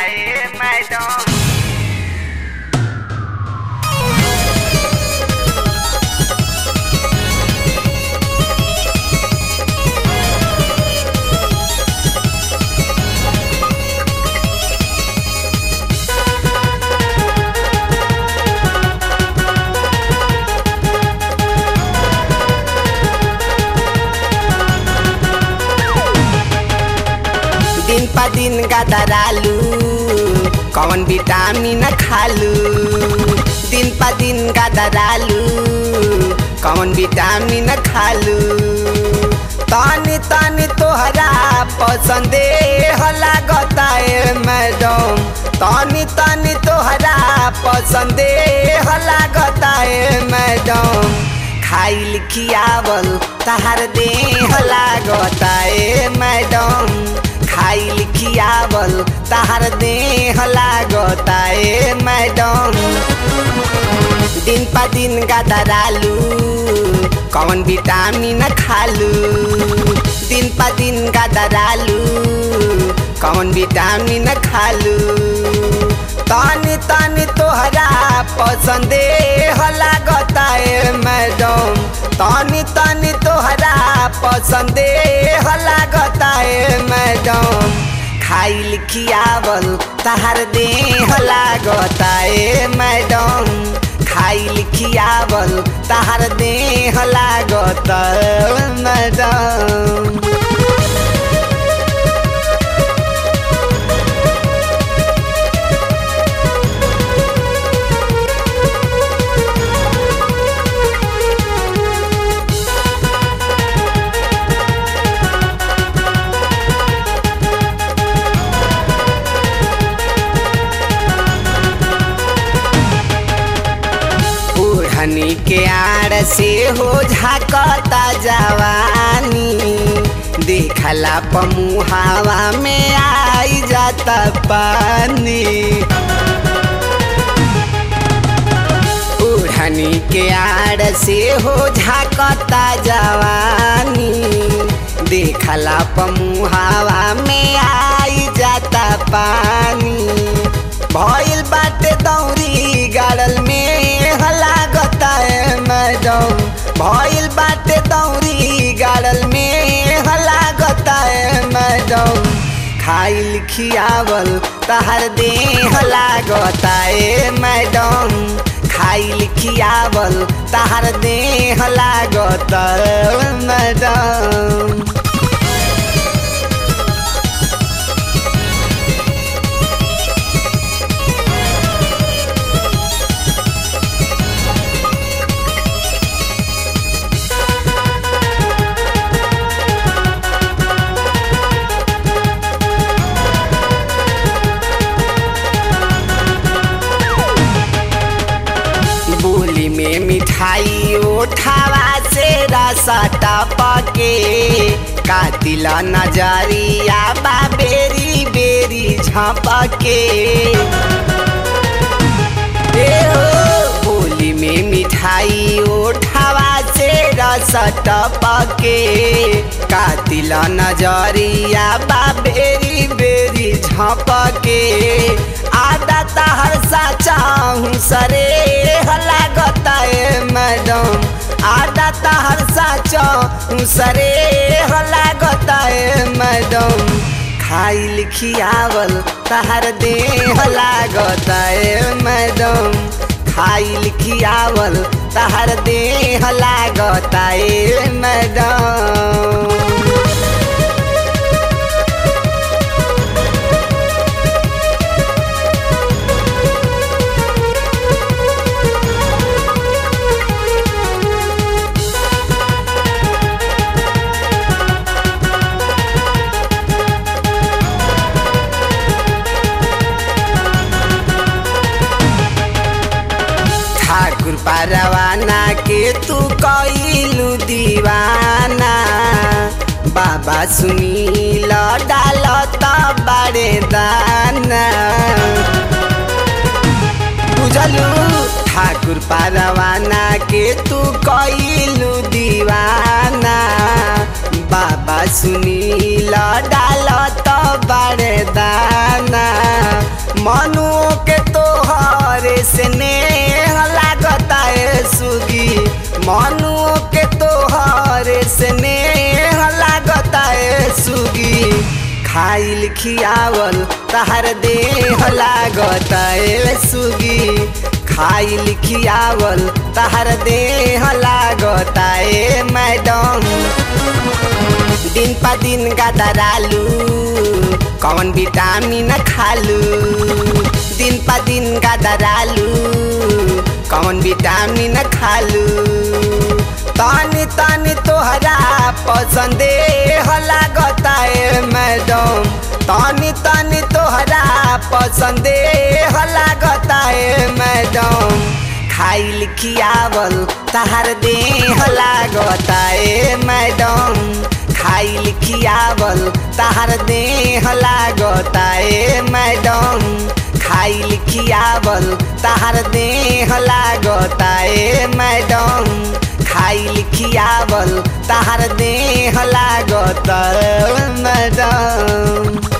है मैडम दिन पा दिन गदरालू कौन विटामिन खालू दिन पा दिन गदरालू कौन विटामिन खालू तनी तनी तोहरा पसंदे होला गताए मैडम तनी तनी तोहरा पसंदे होला गताए मैडम खाइल खियावल तहार देह लागताए मैडम खाइल खियावल तहार देह लागताए मैडम दिन पा दिन गदरालू कौन विटामिन खालू दिन पा दिन गदरालू कौन विटामिन खालू तनी तनी तोहरा पसंदे होला गताए मैडम तनी तनी तोहरा पसंदे होला गताए मैडम खाइल खियावल तहार देह लागताए मैडम खाइल खियावल तहार देह लागत मैडम ओढ़नी के आड़ से हो झाकता जवानी देखला पमुहावा में आई जाता पानी ओढ़नी के आड़ से हो झाकता जवानी देखला पमुहावा में आई जाता पानी भइल बाटे दौरी गाड़ल में लागता है मैडम भइल बाटे दौरी गाड़ल में लागता है मैडम खाइल खियावल तहर देह लागता है मैडम खाइल खियावल तहर देह लागता है मैडम बोली में मिठाई उठावा से रसा टपके कातिला नजरिया बा बेरी बेरी झपके ए हो बोली में मिठाई उठावा से रस टपके कातिला नजरिया बा बेरी बेरी झपके आदा तहर साचा हूँ सरे लागता है मैडम आदा तहर साचा हूँ सरे लागता है मैडम खाइल खियावल तहर देह लागता है मैडम खाइल खियावल तहर देह लागता है मैडम ठाकुर परवाना के तू कइलू दीवाना बाबा सुनील डाल त बड़े दाना बुझलू ठाकुर परवाना के तू कइलू दीवाना बाबा बाबा सुनील डाल तो बड़े दाना मनुओं के तोहरे से नेह लागता है सुगी मनुओं के तोहरे से नेह लागता है सुगी खाइल खियावल तहर देह लागता है सुगी खाइल खियावल तहर देह लागता है मैडम दिन पा दिन गदरालू कौन विटामिन खालू दिन पा दिन गदरालू कौन विटामिन खालू तनी तनी तोहरा पसंदे लागता है मैडम तनी तनी तोहरा पसंदे लागता है मैडम खाइल खियावल तहार देह लागता है मैडम खाइल खियावल तहार देह लागता है मैडम खाइल खियावल तहार देह लागता है मैडम खाइल खियावल तहार देह लागता है मैडम